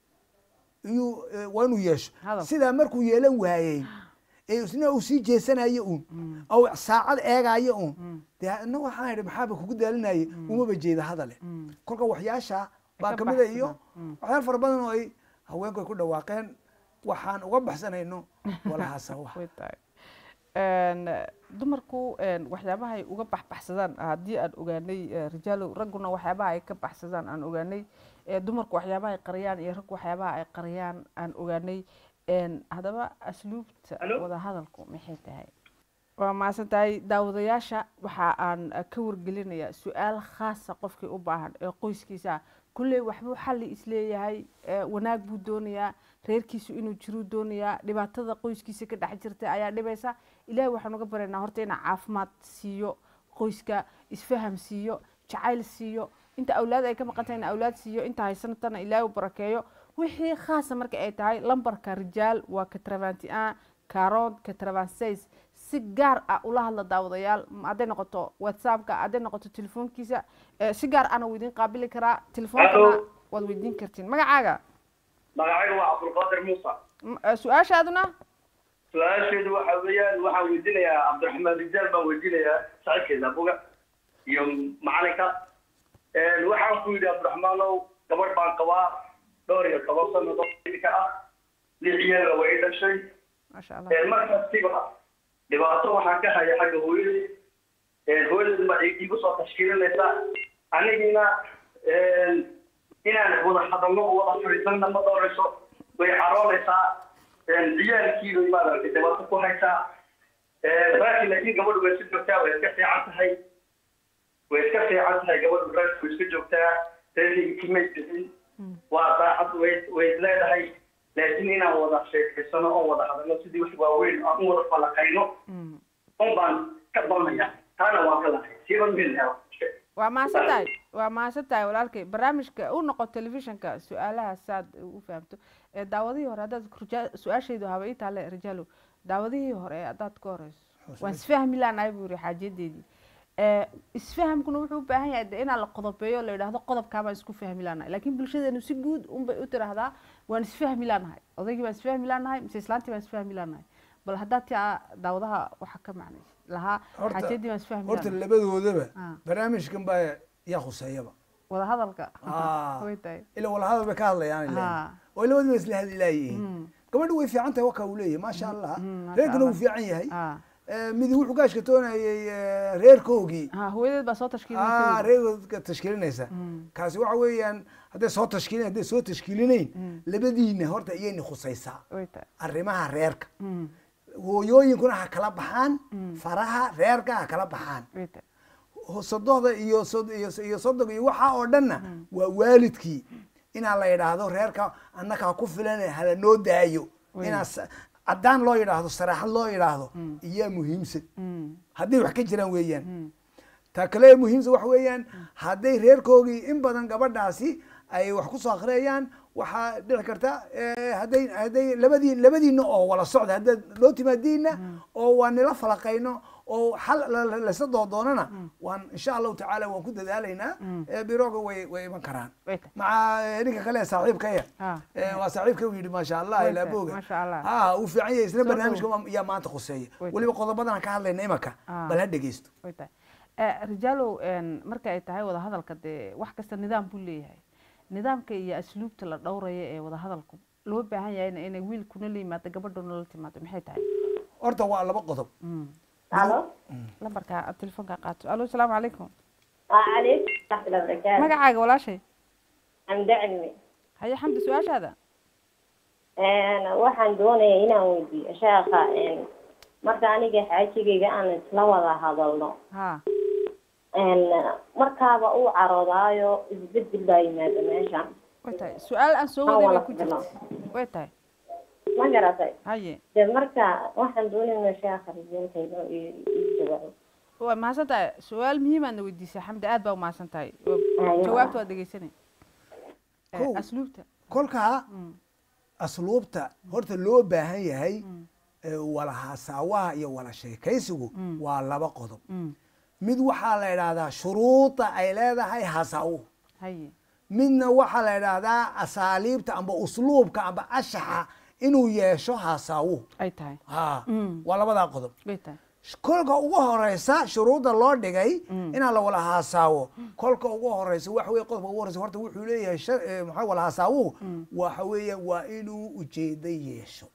iyuu eh, waa inuu yeesho Hadal. sidaa markuu yeelan waayey ee isna uu sii jeesanayo uun oo saacad eegayo uun dee ina waxaan idhi maxaaba kugu daalinayay umaba jeeda hadale kolka waxyaasha baa ka kamida iyo baxsadaan. waxyaal fara badan oo ay haweenku ay ku dhawaaqeen waxaan uga baxsanayno walahasawa way tahay Een, dumarku een, waxyaabaha ay uga baxbaxsadaan haddii aan ogaanay eh, rijaalow ragguna waxyaabaha ay ka baxsadaan aan ogaanay eh, dumarku waxyaabaha ay qariyaan iyo raggu waxyaabaha ay qariyaan aan ogaanay Een, haddaba asluubta Alo? wada hadalku maxay tahay waa mahadsan tahay daawadayaasha waxa aan eh, ka wargelinayaa su-aal khaasa qofkii u baahan ee qoyskiisa ah. kulley waxbuu xalli isleeyahay eh, wanaag buu doonayaa reerkiisu inuu jiruu doonayaa dhibaatada qoyskiisa ka dhex jirta ayaa dhibaysa ilaahay waxaan uga baryaynaa horta inaa caafimaad siiyo qoyska isfaham siiyo jacayl siiyo inta awlaad ay ka maqan tahay in awlaad siiyo inta haysanatana ilaahay u barakeeyo wixii khaasa marka ay tahay lambarka rijaal waa katravanti an caron katravanseis si gaar ah ula hadla daawadayaal m- hadday noqoto whatsappka hadday noqoto telefoonkiisa eh, si gaar ana wuu idin qaabili karaa telefoonkana Hello. waad weydiin kartiin magacaaga magacaygu waa cabdulqaadir muuse M- eh, su-aashaaduna su-aasheedu waxa weeyaan waxaan weydiinayaa cabdiraxmaan rijaal baan weydiinayaa saaxiibkeeda abuga iyo macalinka waxaan ku yidhi cabdiraxmaanow gabadh baan qabaa dhowr iyo toban sanadood iminka ah lix iyada way dhashay maasha allah markastiba dhibaato waxaan ka haya xagga hooyadii hooyadeed ma igu soo tashkiilinaysa anigiina inaan wada hadalno oo wada fadhiisanna ma doonayso way xaroonaysaa ciyaalkii bay maaragtay dhibaato ku haysaa laakiin laakiin gabadhu way iska joogtaa way iska fiican tahay way iska fiican tahay gabadhu reerku way iska joogtaa reerkayga kimay bixin waa daacad way way leedahay laakiin inaan wada sheekaysano oo wada hadalno sidii wax waaweyn aan u wada falaqayno un baan ka balnaya taana waa ka lahay siiba mid helo waa mahadsan tahay waa mahadsan tahay walaalkay barnaamijka u noqo telefishinka su-aalaha saad u fahamto ee daawadihii hore haddaad rija- su-aashaydu haba ii taale rijaalo daawadihii hore haddaad ka horeyso waan isfahmi laanahay buu yiri xaajadeedii ee isfahamkuna wuxuu u baahan yahay de inaa la qodobeeyo la yidhaahdo qodobkaa baan isku fahmi laanahay laakiin bulshadeenu si guud unbay u tiraahdaa waan isfahmi laanahay odaygii baan isfahmi laanahay mise islaantii baan isfahmi laanahay bal haddaad tia daawadaha waxa ka macnaysa lahaa Horta- xaajadii baan isfahmi horta laanahay labadoodaba Ah. barnaamijkan baa yaa khuseeyaba wada hadalka Ah. way tahay ila wala hadal bay ka hadlayaan ilaa Ah. oo labadiiba isla hadli laayihiin gabadhu way fiican tahay wakaa uu leeyahay maasha allah mm, masha reerkana wuu Allah. fiican yahay Ah. Eh, midi wuxuu ka ashkatoonayay eh, reerkoogii ha hooyadeed baa soo ah tashkiilisay reerkoodka tashkiilinaysa kaasi waxa weeyaan hadday soo tashkiilin hadday soo tashkiilinayn labadiina horta iyayna khusaysaa way tahay arrimaha reerka Mm, hooyooyinkuna ha kala baxaan faraha reerka ha kala baxaan way tahay sodohda iyo sod- iyo iyo sodog iyo waxa oo dhanna waa waalidkii inaa la yidhaahdo reerka annaka ha ku filan hala noo daayo inaa sa- caddaan loo yidhaahdo saraaxad loo yidhaahdo iyaa muhiimsan Mm, hadday wax ka jiraan weeyaan ta kale ee muhiimsan wax weeyaan hadday reerkoogii in badan gabadhaasi ay wax ku soo akhriyayaan waxaa dhici karta eh, hadday hadday labadii labadiina oo wala socda haddaad loo timaadiina oo waan nila falaqayno oo xal la- la- laysa doodoonana waan insha allahu tacaala waan ku dadaalaynaa Eh, birooga way way iman karaan way tahay maca eh, ninka kale saaxiibkaya Ah. Eh, waa saaxiibka u yidhi maasha allah Way ilaa tahay, booga maasha Allah. ah uu fiican yahay isna Soo barnaamijka dhow. ma- yaa maanta khuseeya Way weliba qodobadan aan ka hadlayna imaka Ah. bal ha dhegeysto way tahay Eh, rijaalow een, marka ay tahay wada hadalka dee wax kasta nidaam buu leeyahay nidaamka iyo asluubta la dhowraya ee wada hadalku loo baahan yahayna inay wiilkuna la yimaado gabadhuna la timaado maxay tahay horta waa laba qodob alo lambarka aad telefoonka qaato alo asalaamu calaykum calaykum waraxmatullahi wabarakaatu magacaaga walaashay xamdo cilmi haye xamdi su-aashaada waxaan doonaya inaan weydiiyo sheekha marka aniga xaajigayga aan isla wada hadalno ha markaaba uu caroodaayo isbedel baa yimaada meesha way tahay su-aal aan soo Aan waday bay wada ku hadlo. jirta way tahay ma garatay haye de marka waxaan doonayna sheekha rijalkayno ii jawaabo waa mahadsan tahay su-aal muhiimaadna weydiisay xamdi aad baa umahadsan tahay Haye. jawaabta waa dhegeysanay Eh, Kow. asluubta kolkaa asluubta horta loo baahan yahay eh, wala hasaawaha iyo wala sheekaysigu waa laba qodob Mm, mid waxaa la idhaahdaa shuruuda ay leedahay hasaawuhu haye midna waxaa la idhaahdaa asaaliibta amba usluubka amba ashaxa inuu yeesho hasaawuhu ay tahay ha Mm. waa labadaa qodob way tahay kolka ugu horeysa shuruudda loo dhigay inaan la wala haasaawo kolka ugu horeysa waxa weye qodobka ugu horeysa horta wuxuu leeyahay shar- eh, maxaa wala hasaawuhu waxa weeye waa inuu ujeedo yeesho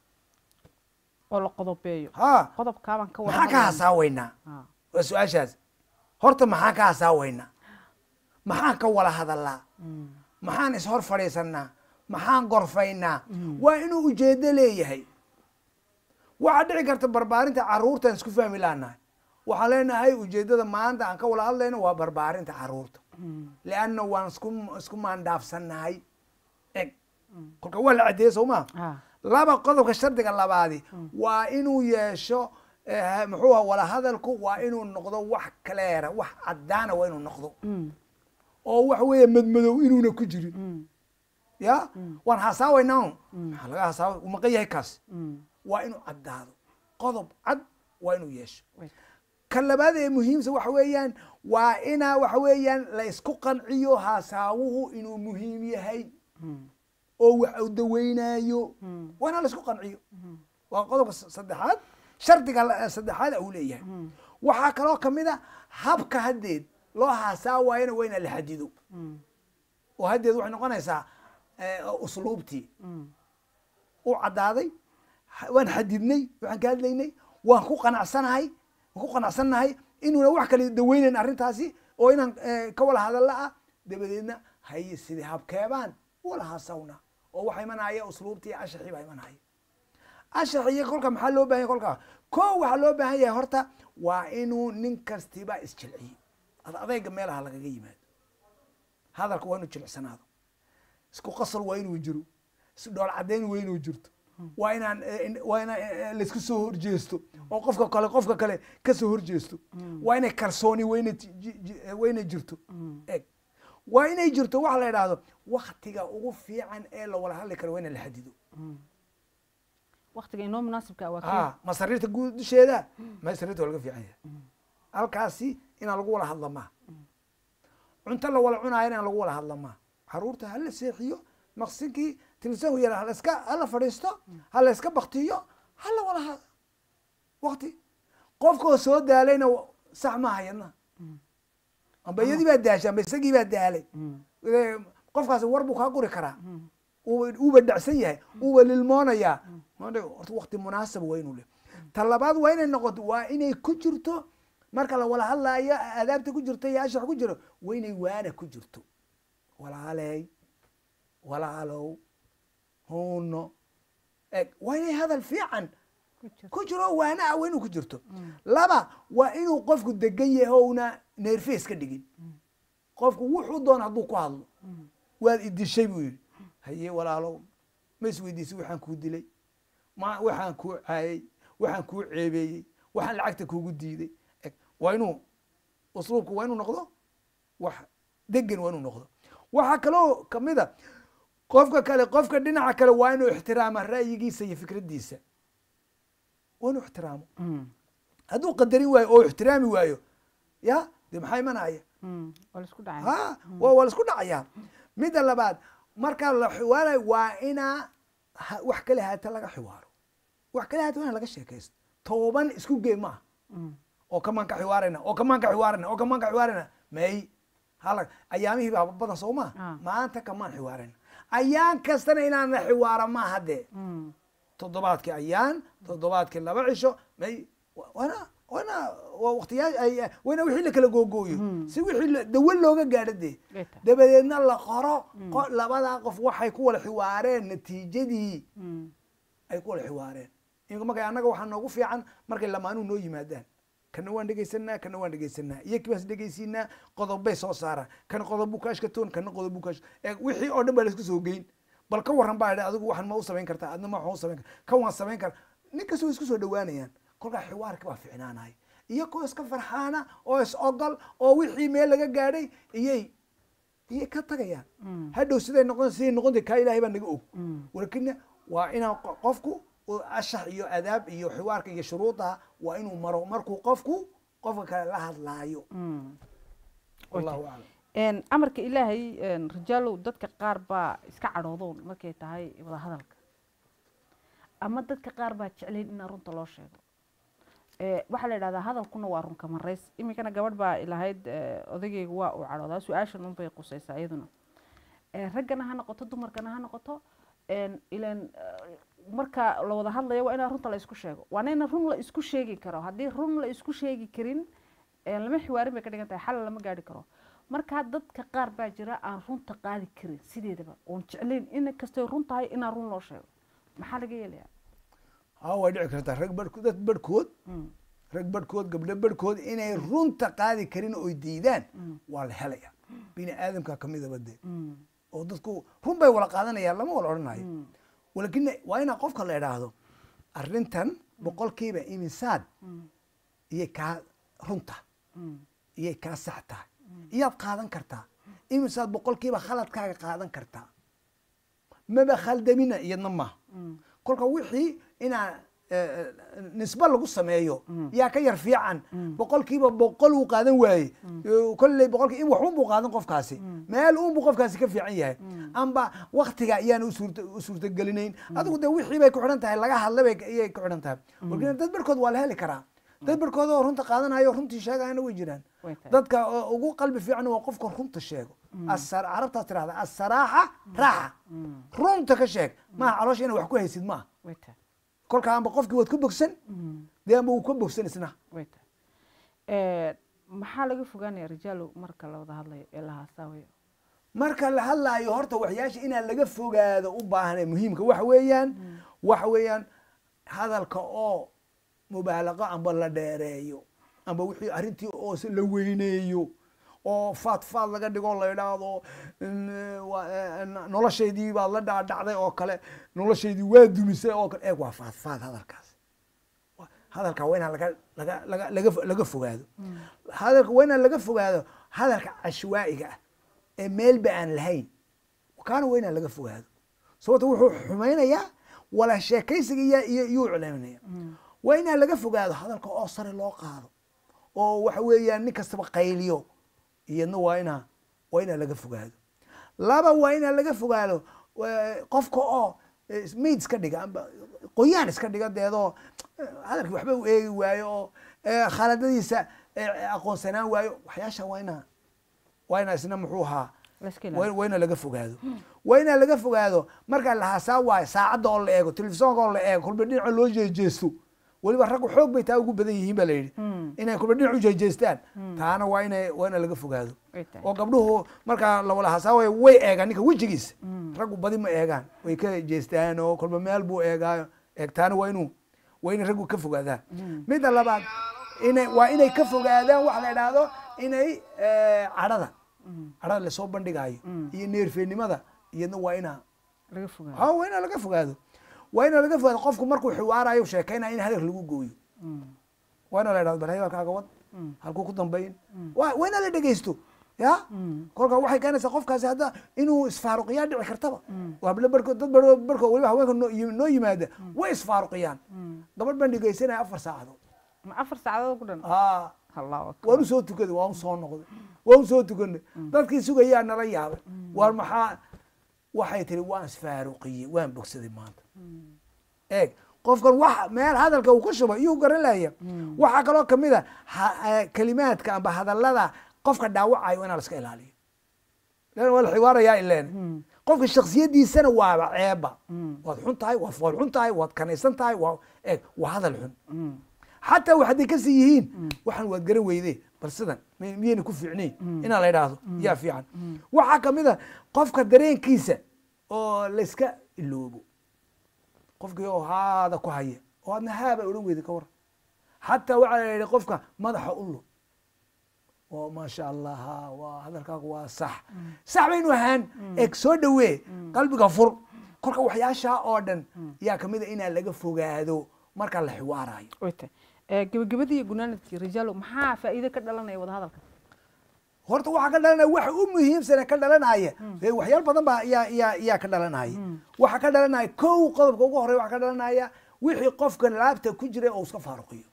oo la qodobeeyo ha qodobkaabaan ka wada maxaa ka hadlaynaa. hasaaweynaa Ha, waa su-aashaas horta maxaa ka hasaaweynaa maxaan ka wala hadalnaa maxaan ishor fadhiisanaa maxaan gorfaynaa waa inuu ujeedo leeyahay waxaa dhici karta barbaarinta caruurtaan isku fahmi laanahay waxaan leenahay ujeedada maanta aan ka wala hadlayno waa barbaarinta caruurta lianna waan isku isku maandhaafsannahay eg kolka waa la caddeeye soo maa ha laba qodobka shardiga labaadi waa inuu yeesho eh, muxuu aha wala hadalku waa inuu noqdo wax kaleera wax caddaana waa inuu noqdo Mm, oo waxa weeye madmadow inuuna ku jirin mm, ya waan hasaawaynaa maxaa laga hasaawa uu maqan yahay kaas mm, waa inuu caddaado qodob cad waa inuu yeesho way ka labaad ee muhiimsa waxa weeyaan waa inaa waxa weeyaan la isku qanciyo hasaawuhu inuu muhiim yahay Mm, oo wax uu daweynaayo Mm. waa inaa la isku qanciyo waa qodobka s- saddexaad shardiga la- saddexaad uu leeyahay waxaa kaloo kamid a habka haddeed loo hasaawaayana waa inaa la xadido mm, oo haddeed waxay noqonaysaa eh, usluubtii mm, u caddaaday ha- waan xadidnay waxaan ka hadlaynay waan ku qanacsanahay waan ku qanacsannahay inuuna wax kale daweynayn arrintaasi oo inaan eh, ka wala hadalla ah dabadeedna haye sidii habkeebaan wala hasawna oo waxa imanaya usluubtii ashaxii baa imanaya ashaxiyo kolka maxaa loo baahan yahay kolka ko waxaa loo baahan yahay horta waa inuu nin kastiba isjilciyo ad adayga meelaha lagaga yimaado hadalka waa inuu jilicsanaado isku qasal waa inuu jiro isdhool caddayn waa inuu jirto waa inaan eh, in- waa inaan eh, eh, laisku soo horjeesto oo qofka kale qofka kale ka soo horjeesto waa inay kalsooni waa inay ji- ji- ji- eh, waa inay jirto eg waa inay jirto waxa la idhaahdo waktiga ugu fiican ee la wada hadli karo waa in la xadido waktiga inoo munaasibka waa kii ah ma sariirta guud dusheeda ma sariirta waa laga fiican yahay halkaasi inaan lagu wada hadla maa cunto la wada cunaayo inaan lagu wada hadla maa caruurta hala seexiyo maqsinkii televisionku yara halaska hala fadhiisto hala iska baktiyo hala wada hada wakti qofkoo soo daalayna wa- sax maaha yadna amba iyadii baa daashay amba isagii baa daalay Eh, qofkaasi war buu kaa guri karaa uuba uuba dhacsan yahay uuba lilmoonayaa Maanta horta wakti munaasab waa inuu leh ta labaad waa inay noqoto waa inay ku jirto marka la wada hadlaayo adaabta ku jirto iyo ashax ku jiro waa inay waana ku jirto walaaley walaalow huuno eg waa inay hadal fiican ku jiro waana ah waa inuu ku jirto laba waa inuu qofku degan yahay oo una neerfees ka dhigin qofku wuxuu doona hadduu ku hadlo waad idishay buu yidhi haye walaalow ma isweydiisay waxaan kuu dilay ma waxaan kuu caayay waxaan kuu ceebeeyey waxaan lacagta kuugu diiday eg waa inuu usluubku waa inuu noqdo wax degan waa inuu noqdo waxaa kaloo kamid a qofka kale qofka dhinaca kale waa inuu ixtiraama ra'yigiisa iyo fikraddiisa waa inuu ixtiraamo hadduu qadarin waayo oo ixtiraami waayo ya dee maxaa imanaya Mm, waa la isku dhacay ha waa waa la isku dhacayaa midda labaad marka la xiwaarayo waa inaa ha- wax kale haata laga xiwaaro wax kale haata waa in laga sheekaysto toban isku gee maaha oo kamaan ka xiwaarayna oo kamaan ka xiwaarayna oo kamaan ka xiwaarayna may hala ayaamihii baa badan soo maa Ah. maanta kamaan xiwaarayna ayaan kastana inaan la xiwaara maaha dee Mm, toddobaadkii ayaan toddobaadkii laba cisho may wa- waana waana waa waqtiyaa ay- waana wixii la kala googooyo si wixii la- dawo looga gaadho dee Way tahay. dabadeedna la qoro qo- labadaa qof waxay ku wada xiwaareen natiijadii mm, ay ku wada xiwaareen imika marka annaga waxaa noogu fiican markay lamaanuhu noo yimaadaan kana waan dhegaysanaa kana waan dhegaysanaa iyo kibaas dhegaysiinaa qodobbay soo saaraan kana qodob buu kaashka toon kana qodob buu kaash ee wixii oo dhan baa laisku soo geyn bal ka warran baa idhi adigu waxan ma u samayn kartaa adna ma waxaan u samayn kartaa kan waan samayn karaa nin kasta way isku soo dhawaanayaan kolkaa xiwaarka baa ficnaanaya iyagoo iska farxaana oo is ogol oo wixii meel laga gaadhay iyay iyay ka tagayaan hadhow siday noqon siday noqonta kaa ilaahay baa naga og walakina waa inaan qo- qofku uu ashax iyo adaab iyo xiwaarka iyo shuruudaha waa inuu maro markuu qofku qofka kale la hadlaayo mm. wallahu aclam Een, amarka ilaahay een, rijaalow dadka qaar baa iska cadhoodoon markay tahay wada hadalka ama dadka qaar baa jeclayn in runta loo sheego Eh, waxaa la yidhahdaa hadalkuna waa runka marays iminkana gabadh baa ilahayd eh, odageyga waa uu cadhoodaa su-aashan unbay qusaysaa iyaduna Eh, raggana ha noqoto dumarkana ha noqoto een, ileen eh, marka la wada hadlayo waa inaa runta la isku sheego waana ina run la isku sheegi karo haddii run la isku sheegi karin eh, lama xiwaarin bay ka dhigan tahay xal lama gaari karo marka dadka qaar baa jira aan runta qaadi karin sideedaba oon jeclayn in kastay run tahay inaa run loo sheego maxaa laga yeelayaa ha way dhici kartaa rag barhko dad barhkood Mm, rag barhkood gabdho barhkood inay runta qaadi karin oy diidaan waa la helaya bini aadamka kamidaba dee mm, oo dadku run bay wala qaadanayaan lama wala odhanayo walakin waa inaa qofka la idhaahdo arrintan boqolkiiba imisaad iyay kaa runta mm, iyay kaa sax tahay iyaad qaadan kartaa imisaad boqolkiiba khaladkaaga qaadan kartaa maba khaldamina iyadna maaha mm. kolka wixii inaa eh, nisbe lagu sameeyo yaa ka yar fiican boqolkiiba boqol uu qaadan waaye kolley boqolki in waxun buu qaadan qofkaasi meel uun buu qofkaasi ka fiican yahay amba waktiga ayaan u suurta u suurtagelinayn adigu dee wixii bay ku xidhan tahay laga hadla bay iyay ku xidhan tahay walkin dad barkood waa la heli karaa dad barkood oo runta qaadanayo runtii sheegayana way jiraan Way tahay. dadka oo ugu qalbi fiican waa qofka runta sheego Asar- carabtaas tirahda asaraaxa raaxa runta ka sheeg maaha caloosha inaad wax ku haysid maaha way tahay kolka amba qofkii waad ku bogsan dee amba uu ka bogsan isna way tahay Eh, maxaa laga fogaanaya rijaalow marka la wada hadlayo ee la haasaawayo marka la hadlaayo horta waxyaasha inaan laga fogaado u baahnay muhiimka waxa weeyaan waxa weeyaan hadalka oo mubaalaqo amba la dheereeyo amba wixii arrintii oo si la weyneeyo oo faad faad laga dhigo la idhaahdo mm, waa, eh, noloshaydii baad la dhaadhacday oo kale noloshaydii waa dumisay oo kale eeg waa faad faad hadalkaas Wa- hadalka waa inaan laga laga laga laga fo- laga fogaado hadalka waa inaan laga fogaado hadalka cashwaa'iga ah ee meelba aan lahayn kaana waa inaan laga fogaado sababta wuxuu xumaynayaa wala sheekaysiga iyo iyo iyuu culeynaya waa inaan laga fogaado hadalka oo sare loo qaado oo waxa weeyaan nin kastaba qayliyo iyadna waa inaa waa inaa laga fogaado laba waa inaa laga fogaado eh, qofka oo eh, mayd iska dhiga amba qoyaan iska dhiga deedoo eh, hadalkii waxba u eegi waayo oo eh, khaaladadiisa eh, aqoonsanaan waayo waxyaasha waa inaa waa inaa isna muxuu ahaa La iska waa ilaaliyo. waa inaa laga fogaado waa inaa laga fogaado markaa la hasaa waayo saacadda oo la eego telefisonka oo la eego kulba dhinaca loo jeejeesto weliba raggu xoog bay taa ugu badan yihiin baa la yidhi inay kulba dhinac u jeejeestaan taana waa ina waa ina laga fogaado Way tahay. oo gabdhuhu markaa la wala hasaa waayo way eegaan ninka wejigiisa raggu badi ma eegaan way ka jeestaan oo kulba meel buu eegaayo eegtaana waa inuu waa inay raggu ka fogaadaan midda labaad inay waa inay ka fogaadaan waxa la idhaahdo inay eh, cadhada cadhada lasoo bandhigaayo iyo neerfeenimada iyadna waa inaa laga fogaado ha waa inaa laga fogaado waa inaa laga fogaado qofku markuu xiwaarayo sheekaynaya in hadal lagu gooyo waa inaa la idhahdo bal hadalkaaga wad halkuu ku dambayn waa waa inaa la dhegeysto ya kolka waxay keenaysaa qofkaasi hadda inuu isfaaruqiyaa dhici kartaba waa bale barko dad bar barko weliba haweenka noo yim- noo yimaada way isfaaruqiyaan gabadh baan dhegeysanaya afar saacadood ma afar saacadood ku dhan aa allahu akbar waan usoo tukaday waan usoo noqday waan usoo tukanay dadkii sugayaa nala yaabay waar maxaa waxay tiri waan isfaaruqiyey waan bogsaday maanta eeg qofkan wax meel hadalka uu ku shubay iyuu garan lahaya waxaa kaloo kamid a ha- eh, kelimaadka amba hadallada qofka dhaawacayo inaa la iska ilaaliyo lan waa la xiwaarayaa ileen qofka shaksiyadiisana waaba ceeba waad xun tahay waad fool xun tahay waad kanaysan tahay waa eeg waa hadal xun xataa wax hadday kasii yihiin waxaan waad garan weyde bal sidan mi- miyayna ku fiicnayn inaa la idhaahdo yaa fiican waxaa kamid a qofka dareenkiisa oo layska iloobo qofkii oo haada ku haya oo adna haaba odhan weyda ka war xataa waxaa la yidhi qofka madaxa u lug oo maasha allah ha waa hadalkaagu waa sax sax baynu ahaan eeg soo dhawee qalbiga fur kolka waxyaashaa oo dhan yaa kamid a inaa laga fogaado marka la xiwaarayo way tahay Eh, gebagabadii iyo gunaanadkii rijaalo maxaa faa'iido ka dhalanaya wada hadalka horta waxaa ka dhalanaya waxa u muhiimsane ka dhalanaya ee waxyaal badan baa yaa yaa yaa ka dhalanaya waxaa ka dhalanaya kow qodobka ugu horreya waxaa ka dhalanaya wixii qofka laabta ku jiray oo iska faaruqiyo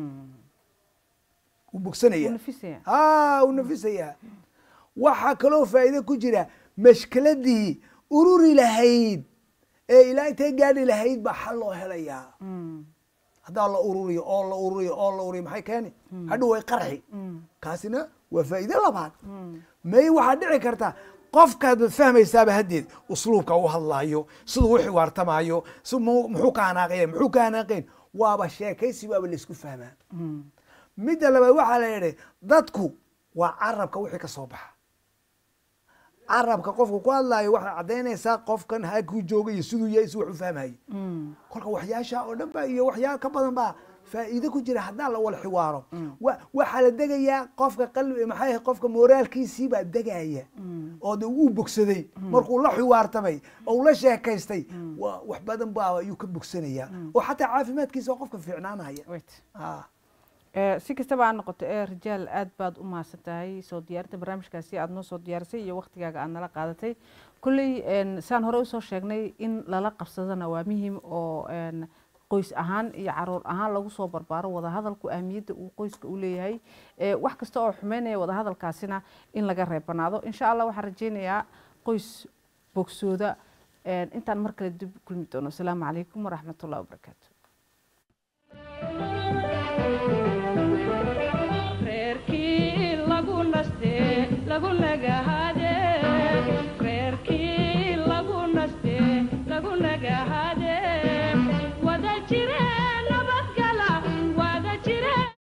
wuu bogsanaya Wuu nafisaya. ha uu nafisaya waxaa kaloo faa'iido ku jira mashkiladii ururi lahayd ee ilaa intay gaadhi lahayd baa xal loo helayaa haddaa la ururiyo oo la ururiyo oo la ururiyo maxay keeni hadhow way qarxi kaasina waa faa'iido labaad may waxaa dhici karta qofkaad fahmaysaaba haddeed usluubka u hadlaayo siduu u xiwaartamaayo si mu- muxuu ka hanaaqaya muxuu ka hanaaqayn waaba sheekaysi waaba laysku fahmaa midda labaad waxaa la yidhi dadku waa carabka wixii ka soo baxa carabka qofka ku hadlaayo waxay caddaynaysaa qofkan halkuu jooga iyo siduu yahay si wax u fahmayo kolka waxyaasha oo dhan ba iyo waxyaal ka badan baa faa'iido ku jira haddaan la wala xiwaaro wa- waxaa la degayaa qofka qalbi maxay ahayd qofka moraalkiisii baa degaya oo de uu bogsaday markuu la xiwaartamay oo uu la sheekaystay wa- wax badan baa ayuu ka bogsanayaa oo xataa caafimaadkiisa waa qofka fiicnaanaya wait Ah. Eh, si kastaba ha noqoto ee rijaal aad baad u mahadsan tahay soo diyaarinta barnaamijkaasi aad noo soo diyaarisay iyo waktigaaga aad nala qaadatay kolley en, saan hore usoo sheegnay in lala qabsadana waa muhiim oo en, qoys ahaan iyo caruur ahaan lagu soo barbaaro wadahadalku ahmiyadda uu qoyska u leeyahay Eh, wax kasta oo xumeynaya wadahadalkaasina in laga reebanaado insha allah waxaan rajeynayaa qoys bogsooda En, intaan mar kale dib u kulmi doono asalaamu calaykum waraxmatullahi wabarakaatu reerkii lagu naste lagu nagahade reerkii lagu naste lagu nagahade